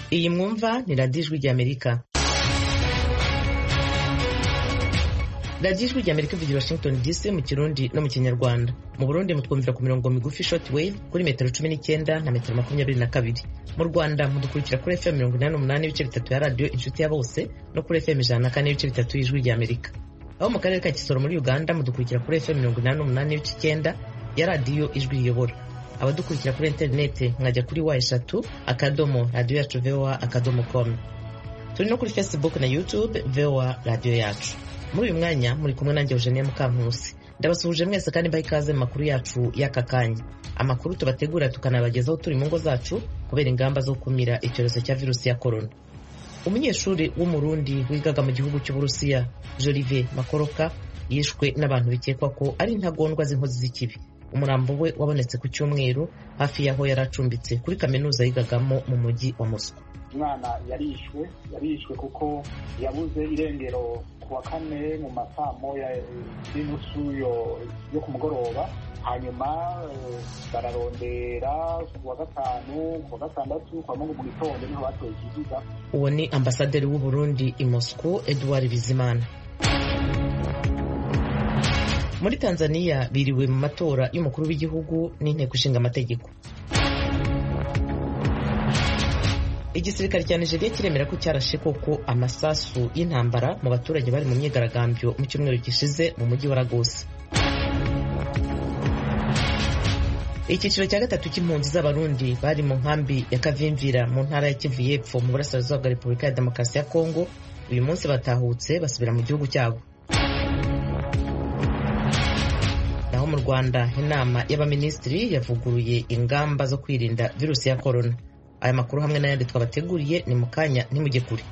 iyi mwumva ni radiyo ijwi ry'amerika radiyo ijwi ry'amerika ivugira washington dc mu kirundi no mu kinyarwanda mu burundi mutwumvira ku mirongo migufi short wave kuri metero cumi n'icyenda na metero makumyabiri na kabiri mu rwanda mudukurikira kuri fm mirongo inani n'umunani ibice bitatu ya radiyo inshuti ya bose no kuri fm ijana na kane ibice bitatu y'ijwi ry'amerika aho mu karere ka kisoro muri uganda mudukurikira kuri fm mirongo inani n'umunani ibice icyenda ya radiyo ijwi riyobora abadukurikira kuri interineti mwajya kuri wa eshatu akadomo radiyo yacu voa akadomo com turi no kuri facebook na youtube voa radiyo yacu muri uyu mwanya muri kumwe nanjye eugenie mukankusi ndabasuhuje mwese kandi mbaha ikaze mu makuru yacu y'aka kanya amakuru tubategura tukanabagezaho turi mu ngo zacu kubera ingamba zo gukumira icyorezo cya virusi ya korona umunyeshuri w'umurundi wigaga mu gihugu cy'uburusiya jolive makoroka yishwe n'abantu bikekwa ko ari intagondwa z'inkozi z'ikibi umurambo we wabonetse ku cyumweru hafi y'aho yari acumbitse kuri kaminuza yigagamo mu mujyi wa mosco umwana yarishwe yarishwe kuko yabuze irengero ku wa kane mu masaa moya y'inusu yo ku mugoroba hanyuma bararondera ku wa gatanu ku wa gatandatu kwa mungu mu gitondo niho batoye ikiziga uwo ni ambasaderi w'uburundi i mosco edouard bizimana muri tanzania biriwe mu matora y'umukuru w'igihugu n'inteko ishinga amategeko igisirikare cya nigeria kiremera ko cyarashe koko amasasu y'intambara mu baturage bari mu myigaragambyo mu cyumweru gishize mu mujyi wa lagos icyiciro cya gatatu cy'impunzi z'abarundi bari mu nkambi ya kavimvira mu ntara ya kivu y'epfo mu burasirazuba bwa repubulika ya demokarasi ya kongo uyu munsi batahutse basubira mu gihugu cyabo naho mu rwanda inama y'abaminisitiri yavuguruye ingamba zo kwirinda virusi ya korona aya makuru hamwe n'ayandi twabateguriye ni mu kanya ntimujye kure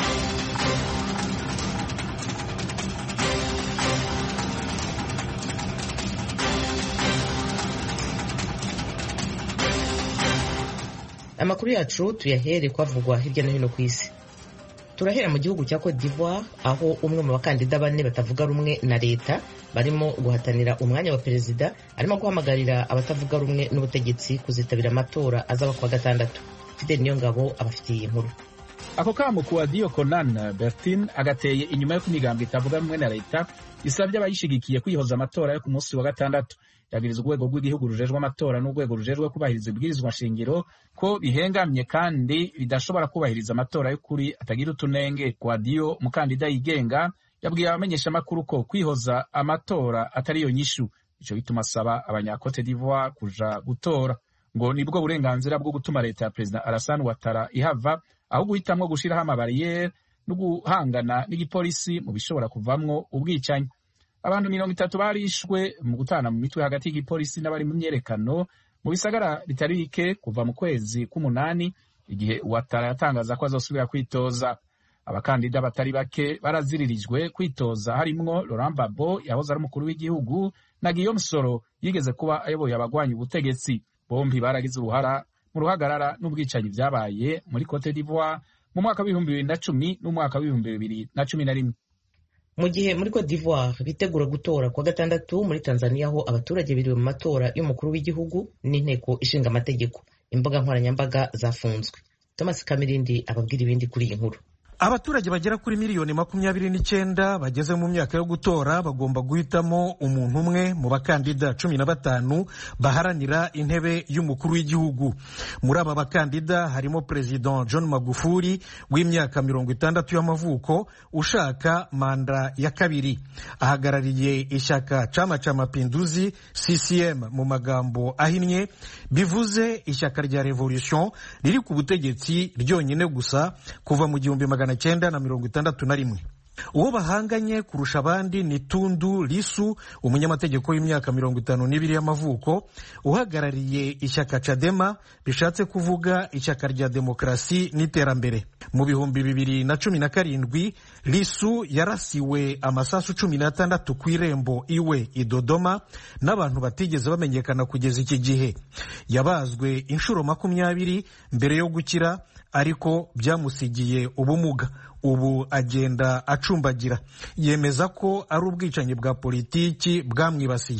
amakuru yacu tuyahere kwavugwa hirya no hino ku isi turahera mu gihugu cya Cote d'Ivoire aho umwe mu bakandida bane batavuga rumwe na leta barimo guhatanira umwanya wa perezida arimo guhamagarira abatavuga rumwe n'ubutegetsi kuzitabira amatora azaba kuwa gatandatu fidel niyo ngabo abafitiye inkuru ako kamo kuwa dio conan bertin agateye inyuma yo kumigambwe itavuga rumwe na leta isabye abayishigikiye kwihoza amatora yo ku munsi wa gatandatu yabwiriza urwego rw'igihugu rujejwe amatora n'urwego rujejwe kubahiriza ibwirizwa nshingiro ko bihengamye kandi bidashobora kubahiriza amatora y'ukuri atagira utunenge guadiyo umukandida yigenga yabwiye abamenyeshamakuru ko kwihoza amatora atari yo nyishu ico bituma asaba abanyakote d'ivoire kuja gutora ngo nibwo burenganzira bwo gutuma leta ya perezida Alassane Ouattara ihava aho guhitamwo gushiraho amabariyeri no guhangana n'igipolisi mu bishobora kuvamwo ubwicanyi abantu mirongo itatu barishwe mu gutana mu mitwe hagati y'igipolisi n'abari mu myerekano mu bisagara bitari bike kuva mu kwezi k'umunani igihe Ouattara yatangaza ko azosubira kwitoza abakandida batari bake baraziririjwe kwitoza harimwo Laurent Gbagbo yahoze ari umukuru w'igihugu na Guillaume Soro yigeze kuba ayoboye abagwanya ubutegetsi bombi baragize uruhara mu ruhagarara n'ubwicanyi byabaye muri Cote d'Ivoire mu mwaka w'ibihumbi bibiri na cumi n'umwaka w'ibihumbi bibiri na cumi na rimwe mu gihe muri Cote d'Ivoire bitegura gutora kuwa gatandatu muri Tanzania aho abaturage biriwe mu matora y'umukuru w'igihugu n'inteko ishinga amategeko imbuga nkoranyambaga zafunzwe Thomas Kamirindi ababwira ibindi kuri iyi nkuru abaturage bagera kuri miliyoni makumyabiri n'icyenda bageze mu myaka yo gutora bagomba guhitamo umuntu umwe mu bakandida cumi na batanu baharanira intebe y'umukuru w'igihugu muri aba bakandida harimo perezida john magufuli w'imyaka mirongo itandatu y'amavuko ushaka manda ya kabiri ahagarariye ishyaka chama cha mapinduzi ccm mu magambo ahinnye bivuze ishyaka rya revolution riri ku butegetsi ryonyine gusa kuva mu gihumbi magana cyenda na mirongo itandatu na rimwe uwo bahanganye kurusha abandi ni tundu lisu umunyamategeko w'imyaka mirongo itanu n'ibiri y'amavuko uhagarariye ishyaka cadema bishatse kuvuga ishyaka rya demokarasi n'iterambere mu bihumbi bibiri na cumi na karindwi lisu yarasiwe amasasu cumi n'atandatu ku irembo iwe i dodoma n'abantu batigeze bamenyekana kugeza iki gihe yabazwe inshuro makumyabiri mbere yo gukira ariko byamusigiye ubumuga ubu agenda acumbagira yemeza ko ari ubwicanyi bwa politiki bwamwibasiye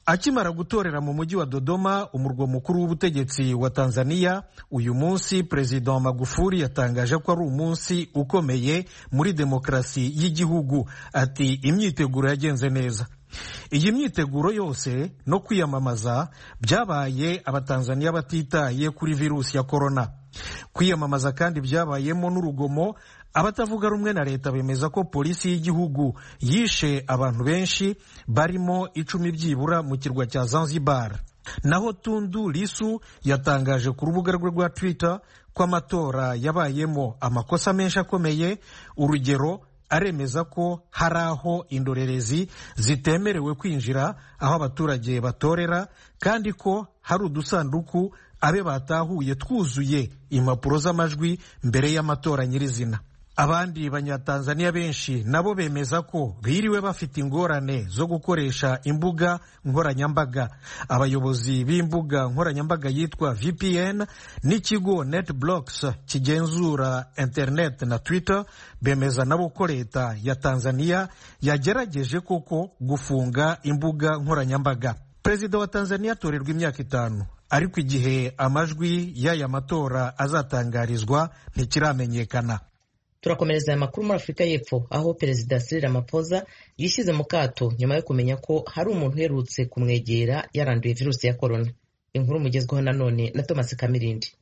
akimara gutorera mu mujyi wa dodoma umurwa mukuru w'ubutegetsi wa tanzania uyu munsi perezida wa magufuli yatangaje ko ari umunsi ukomeye muri demokarasi y'igihugu ati imyiteguro yagenze neza iyi myiteguro yose no kwiyamamaza byabaye abatanzaniya batitaye kuri virusi ya korona kwiyamamaza kandi byabayemo n'urugomo abatavuga rumwe na leta bemeza ko polisi y'igihugu yishe abantu benshi barimo icumi byibura mu kirwa cya zanzibar naho tundu lisu yatangaje ku rubuga rwe rwa twitter ko amatora yabayemo amakosa menshi akomeye urugero aremeza ko hari aho indorerezi zitemerewe kwinjira aho abaturage batorera kandi ko hari udusanduku abe batahuye twuzuye impapuro z'amajwi mbere y'amatora nyirizina abandi banyatanzaniya benshi nabo bemeza ko biriwe bafite ingorane zo gukoresha imbuga nkoranyambaga abayobozi b'imbuga nkoranyambaga yitwa vpn n'ikigo netblocks kigenzura internet na twitter bemeza nabo ko leta ya tanzaniya yagerageje koko gufunga imbuga nkoranyambaga perezida wa tanzaniya atorerwa imyaka itanu ariko igihe amajwi y'aya matora azatangarizwa ntikiramenyekana turakomereza aya makuru muri afurika y'epfo aho perezida Cyril Ramaphosa yishyize mu kato nyuma yo kumenya ko hari umuntu uherutse kumwegera yaranduye virusi ya korona inkuru mugezweho nanone na thomas kamirindi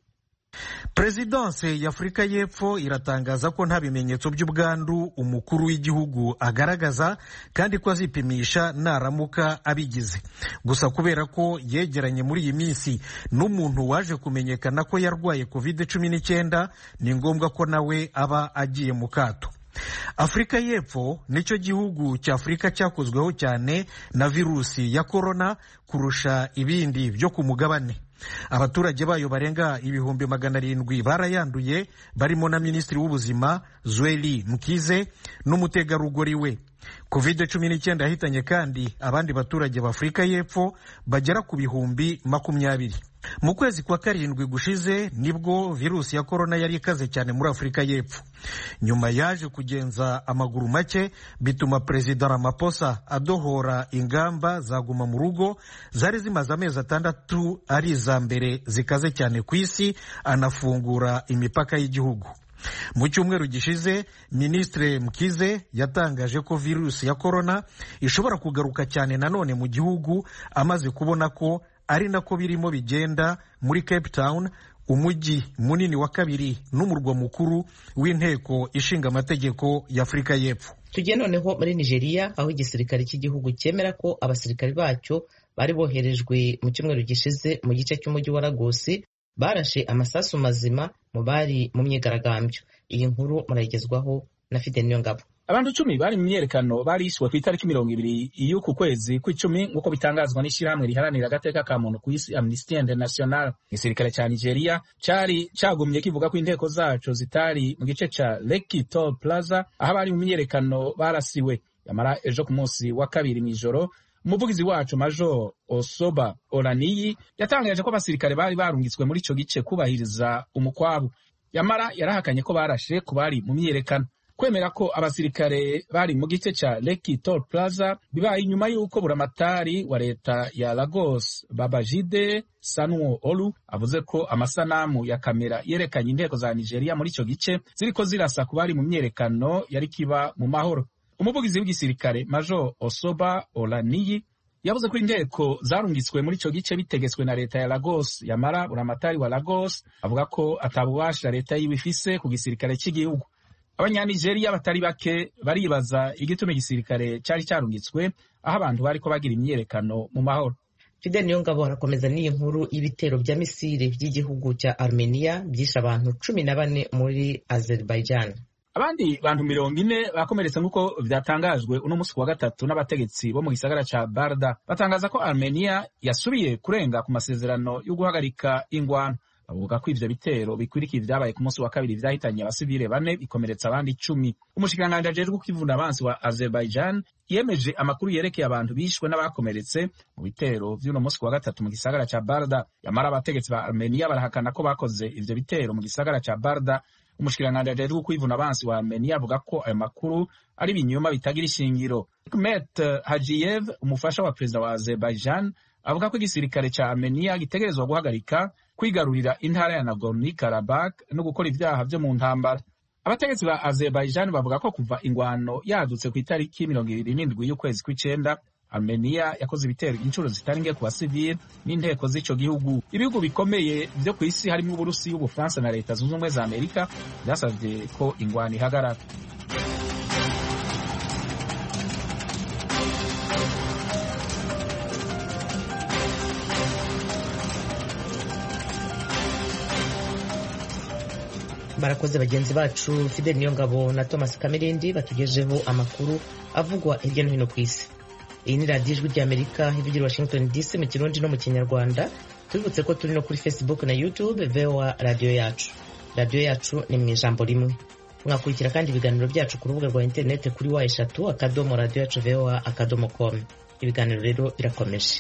perezidanse y'afurika y'epfo iratangaza ko nta bimenyetso by'ubwandu umukuru w'igihugu agaragaza kandi ko azipimisha naramuka abigize gusa kubera ko yegeranye muri iyi minsi n'umuntu waje kumenyekana ko yarwaye covid cumi n'icyenda ni ngombwa ko nawe aba agiye mu kato afurika y'epfo nicyo gihugu cya afurika cyakozweho cyane na virusi ya korona kurusha ibindi byo ku mugabane abaturage bayo barenga ibihumbi magana arindwi barayanduye barimo na minisitiri w'ubuzima zweli mkize n'umutegarugori we covid cumi n'icyenda yahitanye kandi abandi baturage b'afurika y'epfo bagera ku bihumbi makumyabiri mu kwezi kwa karindwi gushize nibwo virusi ya korona yari ikaze cyane muri afurika y'epfo nyuma yaje kugenza amaguru make bituma perezida Ramaphosa adohora ingamba zaguma mu rugo zari zimaze amezi atandatu ari iza mbere zikaze cyane ku isi anafungura imipaka y'igihugu mu cyumweru gishize minisitiri mkize yatangaje ko virusi ya korona ishobora kugaruka cyane nanone mu gihugu amaze kubona ko ari nako birimo bigenda muri cape town umujyi munini wa kabiri n'umurwa mukuru w'inteko ishinga amategeko y'afurika y'epfo tugiye noneho muri nigeria aho igisirikare cy'igihugu cyemera ko abasirikari bacyo bari boherejwe mu cyumweru gishize mu gice cy'umujyi wa lagosi barashe amasasu mazima mu bari mu myigaragambyo iyi nkuru murayigezwaho na fide niyo ngabo abantu icumi bari mu myiyerekano barishwe ku itariki mirongo ibiri y'uku kwezi kw'icumi nk'uko bitangazwa n'ishyirahamwe riharanira agateka ka muntu ku isi amnesty international igisirikare cya nigeria cyari cyagumye kivuga ko inteko zaco zitari mu gice ca leki toll plaza aho abari mu myiyerekano barasiwe yamara ejo ku munsi wa kabiri mw'ijoro umuvugizi wacu major osoba oraniyi yatangaje ko abasirikare bari barungitswe muri ico gice kubahiriza umukwabu yamara yarahakanye ko barashe ku bari mu myiyerekano kwemera ko abasirikare bari mu gice ca Lekki Toll Plaza bibaye inyuma y'uko buramatari wa leta ya Lagos Babajide Sanwo Olu avuze ko amasanamu ya kamera yerekanye inteko za Nigeria muri ico gice ziriko zirasa ku bari mu myerekano yari kiba mu mahoro umuvugizi w'igisirikare Major Osoba Olaniyi yavuze ko inteko zarungitswe muri ico gice bitegetswe na leta ya Lagos yamara buramatari wa Lagos avuga ko atabubasha leta yiwe ifise ku gisirikare cy'igihugu abanyanigeriya batari bake baribaza igituma igisirikare cyari cyarungitswe aho abantu bariko bagira imyiyerekano mu mahoro fidel niyongabo harakomeza n'iyi nkuru y'ibitero bya misiri by'igihugu cya armenia byishe abantu cumi na bane muri azerbaijan abandi bantu mirongo ine bakomeretse nk'uko vyatangajwe uno musi wa gatatu n'abategetsi bo mu gisagara ca barda batangaza ko armenia yasubiye kurenga ku masezerano yo guhagarika ingwano bavuga ko ivyo bitero bikwirikiye vyabaye ku munsi wa kabiri vyahitanye abasivile bane bikomeretsa abandi icumi umushikiranganji ajejwe ukivuna abansi wa azerbaijan yemeje amakuru yerekeye abantu bishwe n'abakomeretse mu bitero vy'uno munsi wa gatatu mu gisagara ca barda yamara abategetsi ba armenia barahakana ko bakoze ivyo bitero mu gisagara ca barda umushikiranganji ajejwe kwivuna abansi wa armenia avuga ko ayo makuru ari ibinyoma bitagira ishingiro hikmet hajiyev umufasha wa perezida wa azerbaijan avuga ko igisirikare ca armenia gitegerezwa guhagarika kwigarurira intara ya nagorno karabak no gukora ivyaha vyo mu ntambara abategetsi ba azerbaijan bavuga ko kuva ingwano yadutse ku itariki mirongo ibiri n'indwi y'ukwezi kw'icenda armenia yakoze ibitero inshuro zitari nke ku basivili n'inteko z'ico gihugu ibihugu bikomeye vyo ku isi harimwo uburusiya ubufaransa na leta zunze ubumwe za amerika vyasavye ko ingwano ihagarara barakoze bagenzi bacu fidel niyongabo na thomas kamerindi batugejeho amakuru avugwa hirya no hino ku isi iyi ni radiyo ijwi ry'amerika ivugira washington dc mu kirundi no mu kinyarwanda tubibutse ko turi no kuri facebook na youtube voa radiyo yacu radiyo yacu ni mu ijambo rimwe mwakurikira kandi ibiganiro byacu ku rubuga rwa interineti kuri wa eshatu akadomo radiyo yacu voa akadomo com ibiganiro rero birakomeje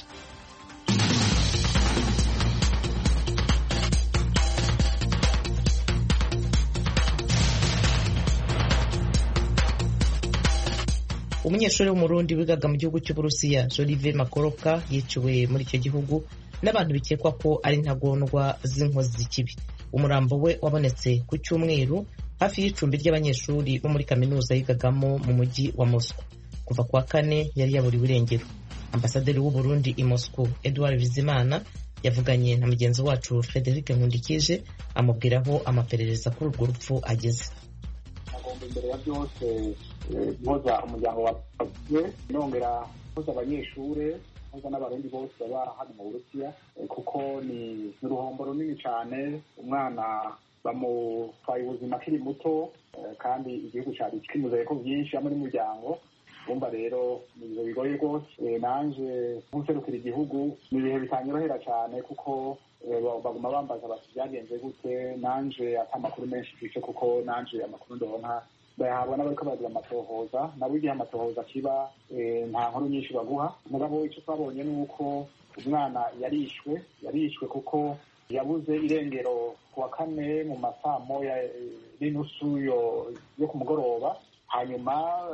umunyeshuri w'umurundi wigaga mu gihugu cy'uburusiya jolive makoroka yiciwe muri icyo gihugu n'abantu bikekwa ko ari intagondwa z'inkozi z'ikibi umurambo we wabonetse ku cyumweru hafi y'icumbi ry'abanyeshuri bo muri kaminuza yigagamo mu mujyi wa moscow kuva ku wa kane yari yaburiwe irengero ambasaderi w'uburundi i moscow edouard bizimana yavuganye na mugenzi wacu frederic nkundikije amubwiraho amaperereza kuri urwo rupfu ageze agomba imbere ya byose mpoza umuryango wawe nongera mpoza abanyeshuri mpoza n'abarundi bose baba hano mu burusiya kuko ni uruhombo runini cyane umwana bamutwaye ubuzima akiri muto kandi igihugu cyari kimuzaye ko byinshi hamwe n'umuryango bumva rero ni ibintu bigoye rwose nanje nk'userukira igihugu ni ibihe bitanyorohera cyane kuko baguma bambaza bati byagenze gute nanje ata amakuru menshi twice kuko nanje amakuru ndonka bayahabwa n'abariko baragira amatohoza nabo igihe amatohoza kiba nta nkuru nyinshi baguha mugabo icyo twabonye ni uko umwana yarishwe yarishwe kuko yabuze irengero ku wa kane mu masaa moya n'inusu yo ku mugoroba hanyuma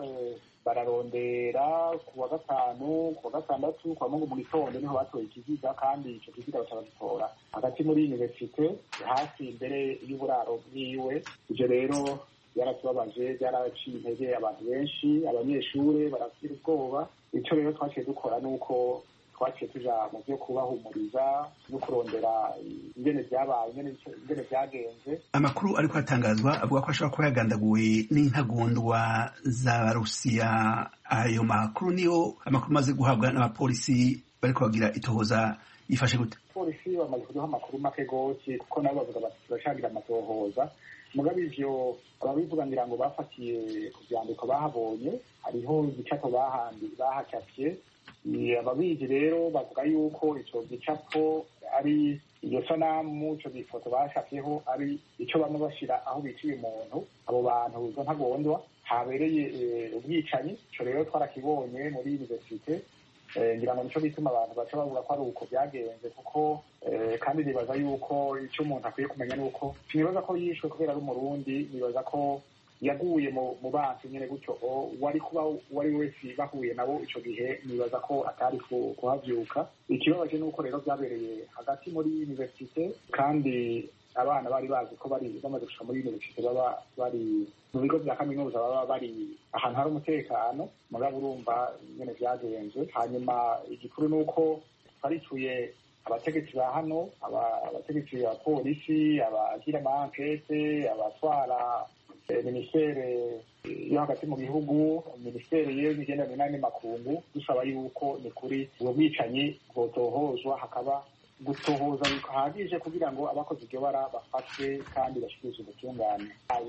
bararondera ku wa gatanu ku wa gatandatu ku wa mungu mu gitondo niho batoye ikiziga kandi icyo kiziga baca bagitora hagati muri universite hafi imbere y'uburaro bwiwe ibyo rero byaratubabaje byaraciye intege abantu benshi abanyeshuri baragira ubwoba icyo rero twaciye dukora ni uko twaciye tuja mu byo kubahumuriza no kurondera ingene vyabaye ingene vyagenze amakuru ariko atangazwa avuga ko ashobora kuba yagandaguwe n'intagondwa z'abarusiya ayo makuru niyo amakuru amaze guhabwa n'abapolisi bariko bagira itohoza yifashe gute polisi bamaze kuduha amakuru make gose kuko nabo bavuga bati turacagira amatohoza mugabe ivyo ababivuga ngira ngo bafatiye ku vyandiko bahabonye hariho igicapo bahandi bahacafye ababizi rero bavuga yuko ico gicapo ari iyo sanamu ico gifoto bashafyeho ari ico bamwe bashira aho biciye umuntu abo bantu izo ntagondwa habereye ubwicanyi ico rero twarakibonye muri universite ngira ngo nico bituma abantu baca bavuga ko ari uko byagenze kuko kandi nibaza yuko icyo umuntu akwiye kumenya ni uko nibaza ko yishwe kubera ari umurundi nibaza ko yaguye mu bansi nyine gutyo wari kuba uwari wese bahuye nabo icyo gihe nibaza ko atari kuhabyuka ikibabaje ni uko rero byabereye hagati muri universite kandi abana bari bazi ko bari bamaze gushika muri universite baba bari mu bigo bya kaminuza baba bari ahantu hari umutekano mugabo urumva nyine byagenze hanyuma igikuru ni uko twaricuye abategetsi ba hano abategetsi ba polisi abagira ama ankete abatwara minisiteri yo hagati mu gihugu minisiteri y'imigenderanire n'andi makungu dusaba yuko ni kuri ubwo bwicanyi bwotohozwa hakaba gutohoza bihagije kugira ngo abakoze iryo bara bafatwe kandi bashyikirizwe ubutungane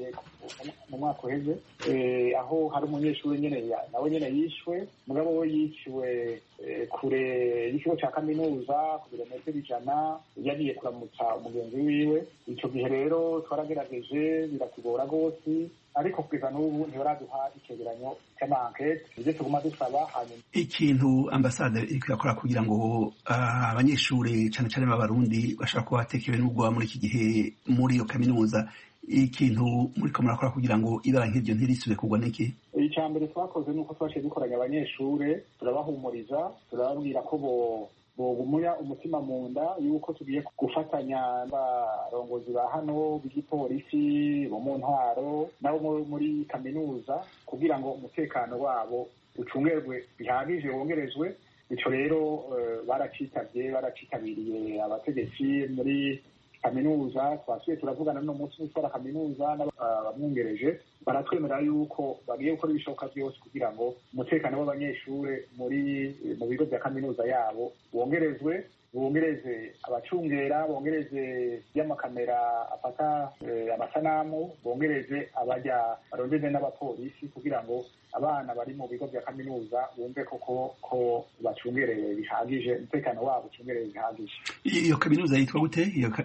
mu mwaka uheze aho hari umunyeshuri nyine nawe nyine yishwe mugabo we yiciwe kure y'ikigo cya kaminuza ku birometero ijana yagiye kuramutsa umugenzi wiwe icyo gihe rero twaragerageje biratugora rwose ariko kugeza n'ubu ntibaraduha icyegeranyo cy'amankete ibyo tuguma dusaba hanyuma ikintu ambasade iriko irakora kugira ngo abanyeshuri cyane cyane b'abarundi bashobora kuba batekewe n'ubwoba muri iki gihe muri iyo kaminuza ikintu muriko murakora kugira ngo ibara nk'iryo ntirisubire kugwa n'iki icya mbere twakoze ni uko twaciye dukoranya abanyeshure turabahumuriza turababwira ko bo bogumuya umutima mu nda yuko tugiye gufatanya n'abarongozi ba hano b'igipolisi bo mu ntwaro nabo muri kaminuza kugira ngo umutekano wabo ucungerwe bihagije wongerezwe bityo rero baracitabye baracitabiriye abategetsi muri kaminuza twasuye turavugana no munsi w'itwara kaminuza n'abamwungereje baratwemerera yuko bagiye gukora ibishoboka byose kugira ngo umutekano w'abanyeshure muri mu bigo bya kaminuza yabo wongerezwe bongereze abacungera bongereze y'amakamera afata amasanamu bongereze abajya barondeze n'abapolisi kugira ngo abana bari mu bigo bya kaminuza bumve koko ko bacungerewe bihagije umutekano wabo ucungerewe bihagije iyo kaminuza yitwa gute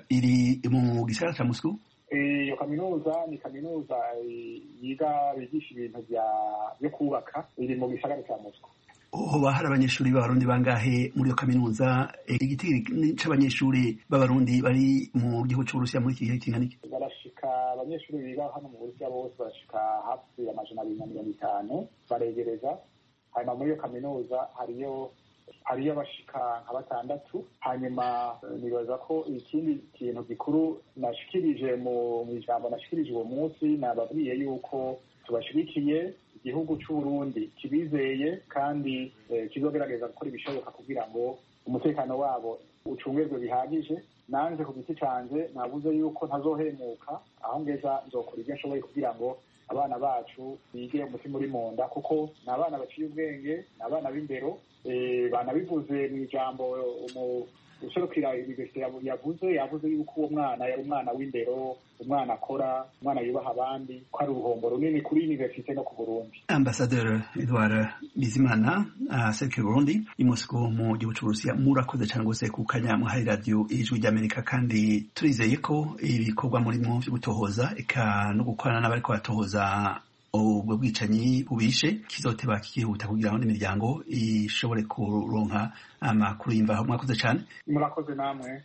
iri mu gisagara ca Moscou iyo kaminuza ni kaminuza yiga bigisha ibintu byo kubaka iri mu gisagara ca Moscou hoba hari abanyeshuri b'abarundi bangahe muri iyo kaminuza igiti c'abanyeshuri b'abarundi bari mu gihugu c'uburusiya muri iki gihe kingana iki barashika abanyeshuri biga hano mu burusiya bose barashika hafi amajana abiri na mirongo itanu baregereza hanyuma muri iyo kaminuza hariyo hariyo abashika nka batandatu hanyuma nibaza ko ikindi kintu gikuru nashikirije mu ijambo nashikirije uwo munsi nababwiye yuko tubashigikiye igihugu c'uburundi kibizeye kandi kizogerageza gukora ibishoboka kugira ngo umutekano wabo ucungerwe bihagije nanje ku giti canje navuze yuko ntazohemuka aho ngeza nzokora ibyo nshoboye kugira ngo abana bacu bige umutima uri mu nda kuko ni abana baciye ubwenge ni abana b'indero banabivuze mu ijambo userukira universite yavuze yavuze yuko uwo mwana yari umwana w'indero umwana akora umwana yubaha abandi ko ari uruhombo runini kuri universite no ku burundi ambasaderi edward bizimana aserukira burundi i mosco mu gihugu c'uburusiya murakoze cane rwose ku kanya muhaye radiyo ijwi ry'amerika kandi turizeye ko ibikorwa murimo vyo gutohoza eka no gukorana n'abariko baratohoza ubwo bwicanyi bubishe kizoteba kikihuta kugira ngo n'imiryango ishobore kuronka amakuru y'imvaho mwakoze cyane murakoze namwe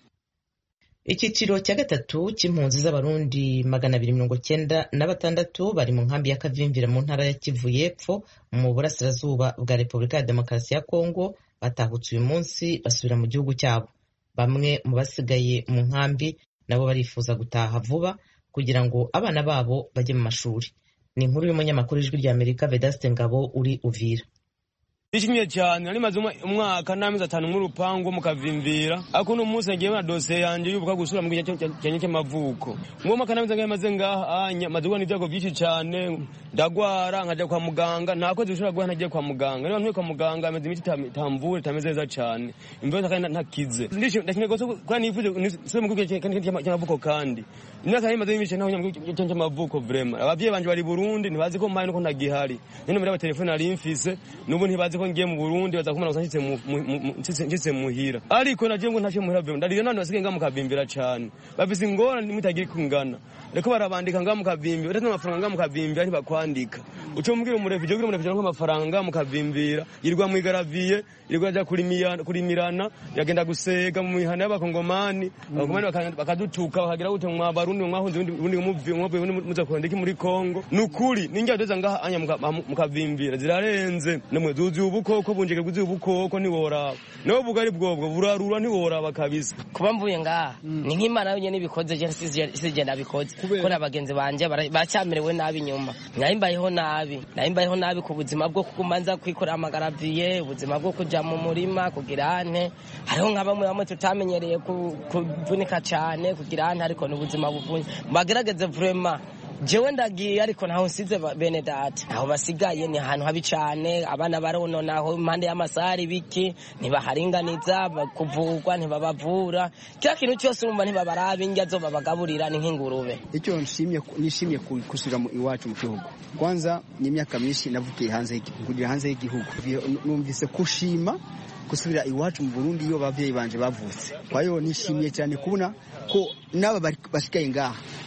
icyiciro cya gatatu cy'impunzi z'abarundi magana abiri mirongo cyenda na batandatu bari mu nkambi ya kavimvira mu ntara ya kivu y'epfo mu burasirazuba bwa repubulika ya demokarasi ya kongo batahutse uyu munsi basubira mu gihugu cyabo bamwe mu basigaye mu nkambi nabo barifuza gutaha vuba kugira ngo abana babo bajye mu mashuri ni inkuru y'umunyamakuru ijwi rya amerika vedaste ngabo uri uvira nishimye cyane nari maze umwaka n'amezi atanu nk'urupangu mukavimvira ariko uno munsi nagiye na dosiye yanjye yubuka gusubira mu gihe cyanjye cy'amavuko uwo mwaka n'amezi angahe maze ngaha maze guhura n'ibyago byinshi cyane ndagwara nkajya kwa muganga nta kwezi bishobora guha ntagiye kwa muganga niba ntuye kwa muganga ameze imiti itamvura itameze neza cyane imbeho kandi ntakize ndashimye rwose kuba nifuje nsubire mu gihugu cy'amavuko kandi imyaka nari maze y'imice ntaho mu gihugu cy'amavuko vrema ababyeyi banje bari Burundi ntibazi ko mpaye nuko ntagihari none muri abatelefone nari mfise n'ubu ntibazi ko ngiye mu Burundi baza kumara gusa nshitse muhira ariko nagiye ngo ntashe muhira vrema ndarira none basigaye ngaha mukavimbira cane bafise ingorane mutagira kungana reko barabandika ngaha mukavimbira uretse n'amafaranga ngaha mukavimbira ntibakwandika uco mubwira umurefije ugira umurefije ngo amafaranga ngaha mukavimbira yirirwa mwigaraviye yirirwa aja kurimirana yagenda gusega mu mihana y'abakongomani abakongomani bakadutuka bakagira gute mwa barundi mwahunze ubundi muvi mwavuye ubundi muza kurondeka muri Kongo nukuri ninjya doza ngaha anya mukavimbira zirarenze namwe zuzuye ubukoko bunjike guzuye ubukoko ntiworaba nawe bugari bwobwo burarura ntiworaba kabisa kuba mvuye ngaha ni nk'imana yonyine ibikoze je sije nabikoze kubera abagenzi banje baracyamerewe nabi nyuma nari mbayeho nabi nari mbayeho nabi ku buzima bwo kuguma nza kwikorera amagaraviye ubuzima bwo kuja mu murima kugira ante hariho nka bamwe bamwe tutamenyereye kuvunika cyane kugira ante ariko ni ubuzima buvunye bagerageze vrema jewe ndagiye ariko ntaho nsize bene data aho basigaye ni ahantu habi cane abana barononaho impande y'amasari biki ntibaharinganiza kuvurwa ntibabavura kila kintu cyose urumva ntibabaraba indya zo babagaburira ni nk'ingurube icyo nshimye nishimye kusubira iwacu mu gihugu kwanza ni imyaka myinshi navukiye hanze kugira hanze y'igihugu numvise kushima gusubira iwacu mu Burundi iyo abavyeyi banje bavutse kwa hiyo nishimiye cyane kubona ko n'aba basigaye ngaha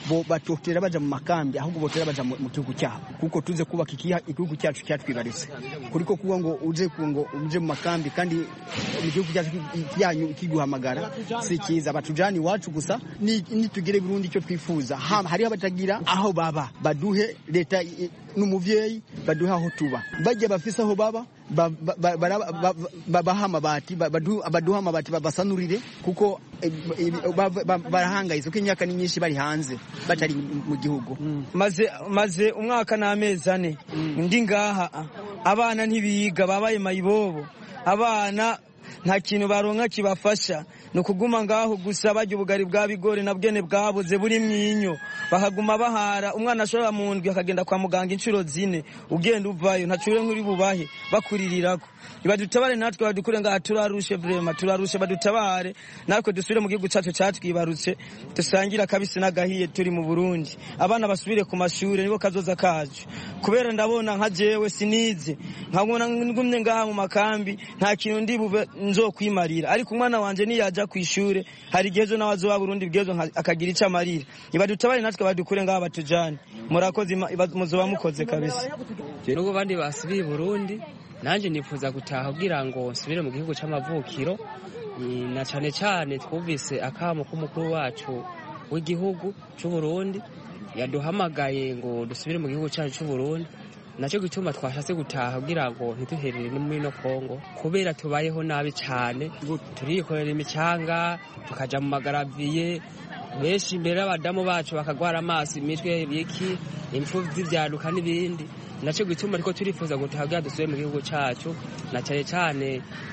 bo batotera baja mu makambi ahubwo botera baja mu mu gihugu cyabo kuko tuze kubaka ikiha- igihugu cyacu cyatwibarutse kuriko kuba ngo uje ku- ngo uje mu makambi kandi mu gihugu cyacu ki- yanyu kiguhamagara si cyiza batujana iwacu gusa ni- nitugire Burundi icyo twifuza Ha- hariho abatagira aho baba baduhe leta i- n'umuvyeyi baduhe aho tuba bajya bafise aho baba ba- ba- ba- bara- ba- ba- babaha amabati ba- badu- baduhe amabati babasanurire kuko eh, eh, ba- ba- barahangayitse kuko imyaka ni myinshi bari hanze batari mu gihugu maze maze umwaka n'amezi ane ndi ngaha abana ntibiga babaye mayibobo abana nta kintu baronka kibafasha ni ukuguma ngaho gusa barya ubugari bwa bigori na bwene bwabuze buri mwinyo bakaguma bahara umwana ashobora mu ndwi akagenda kwa muganga inshuro zine ugenda uvayo ntacure nk'uri bubahe bakuririrako badutabare natwe badukure ngaha turarushe vrema turarushe badutabare natwe dusubire mu gihugu cyacu cyatwibarutse dusangire akabisi n'agahiye turi mu burundi abana basubire ku mashuri nibo kazoza kacu kubera ndabona nka jewe sinize nkabona ngumye ngaha mu makambi nta kintu ndi bube nzokwimarira ariko umwana wanje niyaja ku ishure hari igihe ejo nawe azoba burundi bwezo nka- akagira ico amarira nibadutabare natwe badukure ngaha batujane murakoze Ima- iba- muzoba mukoze kabisa nubwo abandi basubiye i burundi nanjye nifuza gutaha kugira ngo nsubire mu gihugu cy'amavukiro Ni- na cyane cyane twumvise akamo k'umukuru wacu w'igihugu cy'u Burundi yaduhamagaye ngo dusubire mu gihugu cyacu cy'u Burundi nacyo gituma twashatse gutaha kugira ngo ntiduherere no muri no Kongo kubera tubayeho nabi cyane turikorera imicanga tukaja mu magaraviye benshi imbere y'abadamu bacu bakagwara amaso imitwe ibiki impfu z'ibyaduka n'ibindi nacyo gituma ariko turifuza gutaha kugira dusubire mu gihugu cyacu na cyane cyane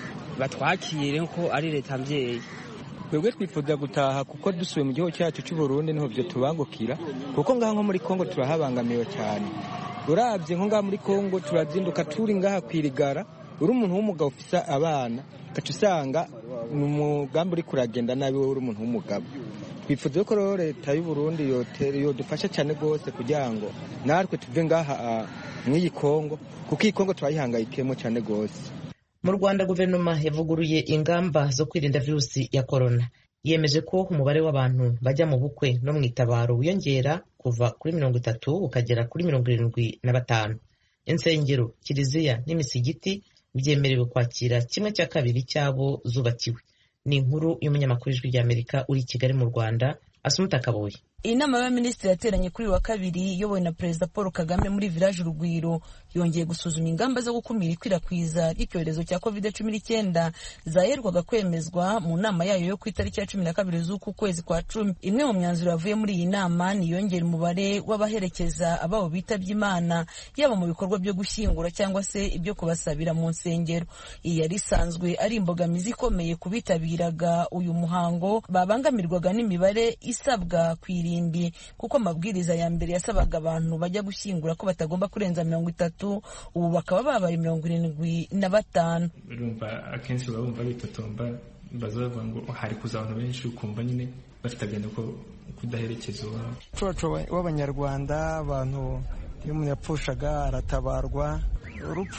batwakire ko ari leta mbyeyi twebwe twifuza gutaha kuko dusuye mu gihugu cyacu cy'u Burundi niho byo tubangukira kuko ngaha nko muri Kongo turahabangamiwe cyane urabye nko ngaha muri Kongo turazinduka turi ngaha kwirigara uri umuntu w'umugabo ufise abana ugaca usanga ni umugambi uri kuragenda nabi wowe uri umuntu w'umugabo twifuza ko rero leta y'u Burundi yotere- yodufasha cyane rwose kugira ngo natwe tuve ngaha ah, mw'iyi Kongo kuko iyi Kongo turayihangayikiyemo cyane rwose mu rwanda guverinoma yavuguruye ingamba zo kwirinda virusi ya korona yemeje ko umubare w'abantu bajya mu bukwe no mu itabaro wiyongera kuva kuri mirongo itatu ukagera kuri mirongo irindwi na batanu insengero kiliziya n'imisigiti byemerewe kwakira kimwe cya kabiri cy'abo zubakiwe ni inkuru y'umunyamakuru w'ijwi ry'amerika uri i kigali mu rwanda asumuta kabuye inama y'abaminisitiri yateranye kuri uyu wa kabiri iyobowe na perezida paul kagame muri village urugwiro yongeye gusuzuma ingamba zo gukumira ikwirakwiza ry'icyorezo cya covid cumi n'icyenda zaherwaga kwemezwa mu nama yayo yo ku itariki ya cumi na kabiri z'uku kwezi kwa cumi imwe mu myanzuro yavuye muri iyi nama ni iyongera umubare w'abaherekeza ababo bitabye imana yaba mu bikorwa byo gushyingura cyangwa se ibyo kubasabira mu nsengero iyi yari isanzwe ari imbogamizi ikomeye ku bitabiraga uyu muhango babangamirwaga n'imibare isabwa ku irimbi kuko amabwiriza ya mbere yasabaga abantu bajya gushyingura ko batagomba kurenza mirongo itatu ubu bakaba babaye mirongo irindwi na batanu urumva akenshi baba bumva bitotomba baza bavuga ngo hari kuza abantu benshi ukumva nyine bafite agenda ko kudaherekeza uwabo umuco w'abanyarwanda abantu iyo umuntu yapfushaga aratabarwa urupfu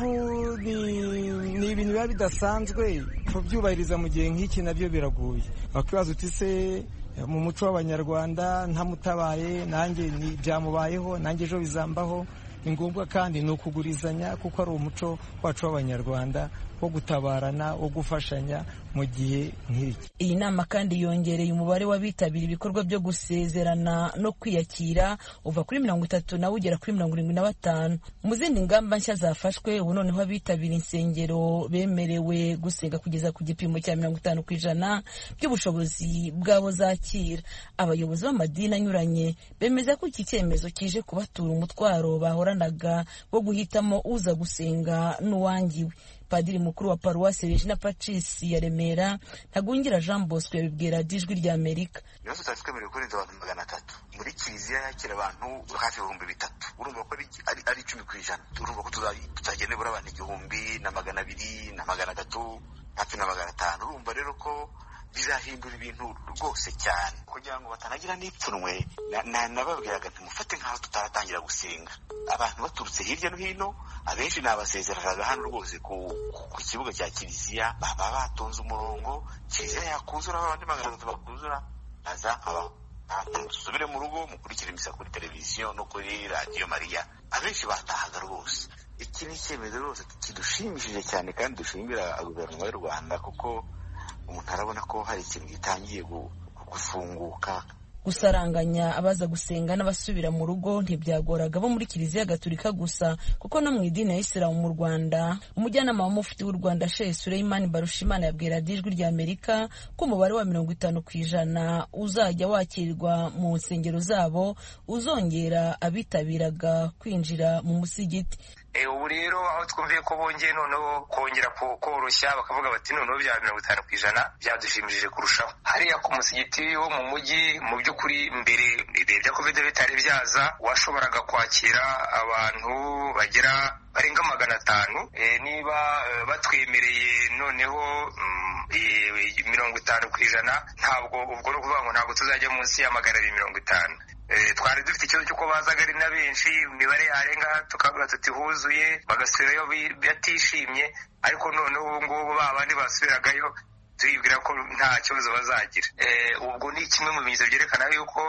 ni ibintu biba bidasanzwe kubyubahiriza mu gihe nk'iki nabyo biragoye wakwibaza uti se mu muco w'abanyarwanda ntamutabaye nanjye byamubayeho nanjye ejo bizambaho ni ngombwa kandi ni ukugurizanya kuko ari umuco wacu w'abanyarwanda wo gutabarana wo gufashanya mu gihe nk'iki iyi nama kandi yongereye umubare w'abitabira ibikorwa byo gusezerana no kwiyakira uva kuri mirongo itatu nawe ugera kuri mirongo irindwi na batanu mu zindi ngamba nshya zafashwe ubu noneho abitabira insengero bemerewe gusenga kugeza ku gipimo cya mirongo itanu ku ijana by'ubushobozi bw'abo zakira abayobozi b'amadini anyuranye bemeza ko iki cyemezo kije kubatura umutwaro bahoranaga wo guhitamo uza gusenga n'uwangiwe padiri mukuru wa paruwasi regina pacis ya remera ntagungira jean bosco yabibwira ijwi rya amerika ibibazo tutari twemerewe kurenza abantu magana atatu muri kiliziya yakira abantu hafi ibihumbi bitatu urumva ko ari icumi ku ijana urumva ko tutagenda nibura abantu igihumbi na magana abiri na magana atatu hafi na magana atanu urumva rero ko bizahindura ibintu rwose cyane kugira ngo batanagira n'ipfunwe nababwiraga ntimufate nk'aho tutaratangira gusenga abantu baturutse hirya no hino abenshi nabasezeranaga hano rwose ku kibuga cya kiliziya baba batonze umurongo kiliziya yakuzura abandi magana atatu bakuzura naza nkabaho musubire mu rugo mukurikire imisa kuri televiziyo no kuri radiyo mariya abenshi batahaga rwose iki ni icyemezo rwose kidushimishije cyane kandi dushimira guverinoma y'u rwanda kuko umuntu arabona ko hari ikintu gitangiye gufunguka gusaranganya abaza gusenga n'abasubira mu rugo ntibyagoraga bo muri kiliziya gatolika gusa kuko no mu idini ya isilamu mu rwanda umujyanama wa mufti w'u rwanda shehe sureyimani barushimana yabwira ijwi rya amerika ko umubare wa mirongo itanu ku ijana uzajya wakirwa mu nsengero zabo uzongera abitabiraga kwinjira mu musigiti ubu rero aho twumviye ko bongeye noneho kongera koroshya bakavuga bati noneho bya mirongo itanu ku ijana byadushimishije kurushaho hariya ku musigiti wo mu mujyi mu by'ukuri mbere ibihe bya kovide bitari byaza washoboraga kwakira abantu bagera barenga magana atanu niba batwemereye noneho mirongo itanu ku ijana ntabwo ubwo ni ukuvuga ngo ntabwo tuzajya munsi ya magana abiri mirongo itanu twari dufite ikibazo cy'uko bazaga ari na benshi imibare yarenga tukavuga tuti huzuye bagasubirayo batishimye ariko noneho ubu ngubu ba bandi basubiragayo turibwira ko nta kibazo bazagira ubwo ni kimwe mu bimenyetso byerekana yuko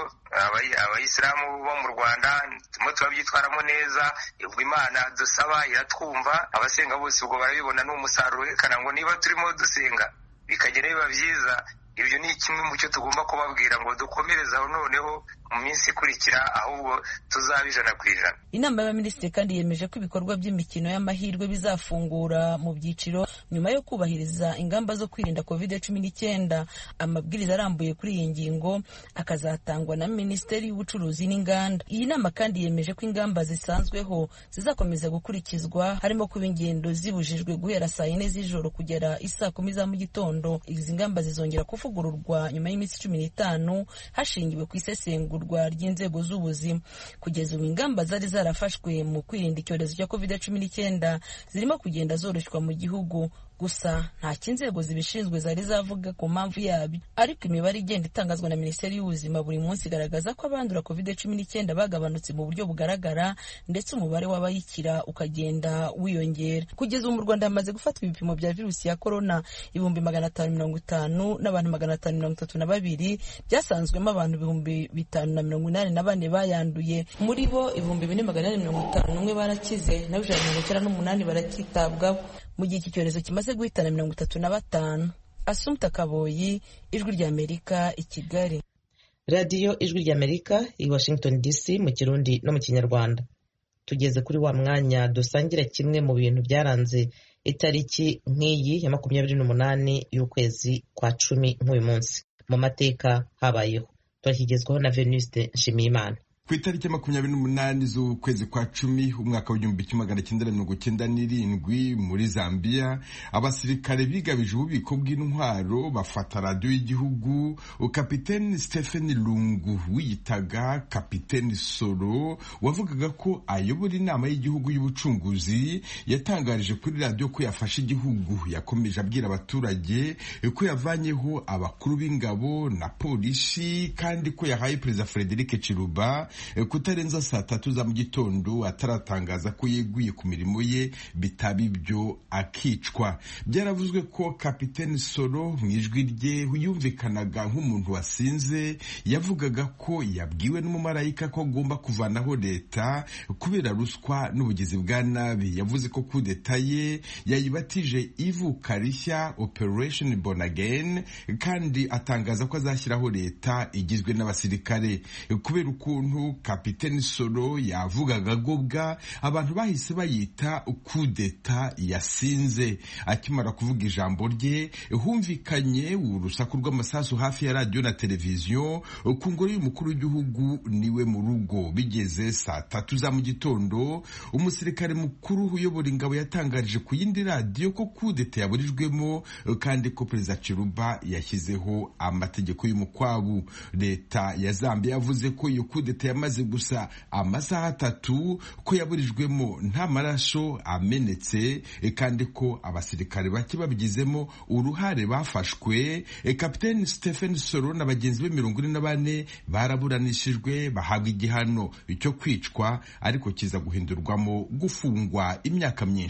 abayisilamu bo mu rwanda turimo turabyitwaramo neza ubwo imana dusaba iratwumva abasenga bose ubwo barabibona ni umusaruro werekana ngo niba turimo dusenga bikagera biba byiza ibyo ni kimwe mu cyo tugomba kubabwira ngo dukomereze aho noneho mu minsi ikurikira ahubwo tuzaba ijana ku ijana inama y'abaminisitiri kandi yemeje ko ibikorwa by'imikino y'amahirwe bizafungura mu byiciro nyuma yo kubahiriza ingamba zo kwirinda covid cumi n'icyenda amabwiriza arambuye kuri iyi ngingo akazatangwa na minisiteri y'ubucuruzi n'inganda iyi nama kandi yemeje ko ingamba zisanzweho zizakomeza gukurikizwa harimo kuba ingendo zibujijwe guhera saa yine z'ijoro kugera isaa kumi za mu gitondo izi ngamba zizongera kuvugururwa nyuma y'iminsi cumi n'itanu hashingiwe ku isesengura ry'inzego z'ubuzima kugeza ubu ingamba zari zarafashwe mu kwirinda icyorezo cya covid cumi n'icyenda zirimo kugenda zoroshywa mu gihugu gusa ntacyo inzego zibishinzwe zari zavuga ku mpamvu yabyo ariko imibare igenda itangazwa na minisiteri y'ubuzima buri munsi igaragaza ko abandura covid cumi n'icyenda bagabanutse mu buryo bugaragara ndetse umubare w'abayikira ukagenda wiyongera kugeza ubu mu rwanda hamaze gufatwa ibipimo bya virusi ya korona ibihumbi magana atanu mirongo itanu n'abantu magana atanu mirongo itatu na babiri byasanzwemo abantu ibihumbi bitanu na mirongo inani na bane bayanduye muri bo ibihumbi bine magana inani mirongo itanu n'umwe barakize naho ijana na mirongo icyenda n'umunani baracyitabwaho mu gihe iki cyorezo kimaze guhitana mirongo itatu na batanu asumta kaboyi ijwi ry'amerika i kigali radiyo ijwi ry'amerika i washington dc mu kirundi no mu kinyarwanda tugeze kuri wa mwanya dusangira kimwe mu bintu byaranze itariki nk'iyi ya makumyabiri n'umunani y'ukwezi kwa cumi nk'uyu munsi mu mateka habayeho turakigezwaho na venuste nshimiyimana ku itariki makumyabiri n'umunani z'ukwezi kwa cumi umwaka w'igihumbi kimwe magana cyenda na mirongo cyenda n'irindwi muri zambia abasirikare bigabije ububiko bw'intwaro bafata radiyo y'igihugu kapiteni stephen lungu wiyitaga kapiteni soro wavugaga ko ayobora inama y'igihugu y'ubucunguzi yatangarije kuri radiyo ko yafashe igihugu yakomeje abwira abaturage ko yavanyeho abakuru b'ingabo na polisi kandi ko yahaye perezida frederic chiruba kutarenza saa tatu za mu gitondo ataratangaza ko yeguye ku mirimo ye bitaba ibyo akicwa byaravuzwe ko kapiteni soro mu ijwi rye yumvikanaga nk'umuntu wasinze yavugaga ko yabwiwe n'umumarayika ko agomba kuvanaho leta kubera ruswa n'ubugizi bwa nabi yavuze ko kudeta ye yayibatije ivuka rishya operation born again kandi atangaza ko azashyiraho leta igizwe n'abasirikare kubera ukuntu kapiteni soro yavugaga agobwa abantu bahise bayita kudeta yasinze akimara kuvuga ijambo rye humvikanye urusaku rw'amasasu hafi ya radiyo na televiziyo ku ngoro y'umukuru w'igihugu niwe mu rugo bigeze saa tatu za mu gitondo umusirikare mukuru uyobora ingabo yatangarije ku yindi radiyo ko kudeta yaburijwemo kandi ko perezida Chiruba yashyizeho amategeko y'umukwabu leta ya Zambia yavuze ko iyo kudeta yamaze gusa amasaha atatu ko yaburijwemo nta maraso amenetse kandi ko abasirikare bake babigizemo uruhare bafashwe kapiteni Stephen Soro na bagenzi be mirongo ine na bane baraburanishijwe bahabwa igihano cyo kwicwa ariko kiza guhindurwamo gufungwa imyaka myinshi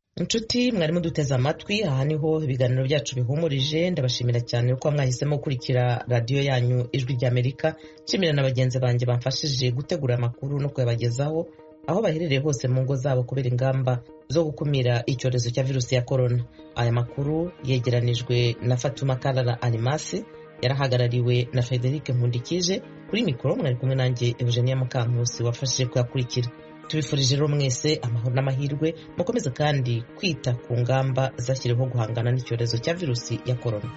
inshuti mwarimu duteze amatwi aha niho ibiganiro byacu bihumurije ndabashimira cyane kuko mwahisemo gukurikira radiyo yanyu ijwi ry'amerika nshimira na bagenzi banjye bamfashije gutegura amakuru no kuyabagezaho aho baherereye hose mu ngo zabo kubera ingamba zo gukumira icyorezo cya virusi ya korona aya makuru yegeranijwe na fatuma karara arimasi yarahagarariwe na frederic nkundikije kuri mikoro mwari kumwe nanjye eugenia mukankusi wafashije kuyakurikira tubifurije rero mwese amahoro n'amahirwe mukomeze kandi kwita ku ngamba zashyiriweho guhangana n'icyorezo cya virusi ya korona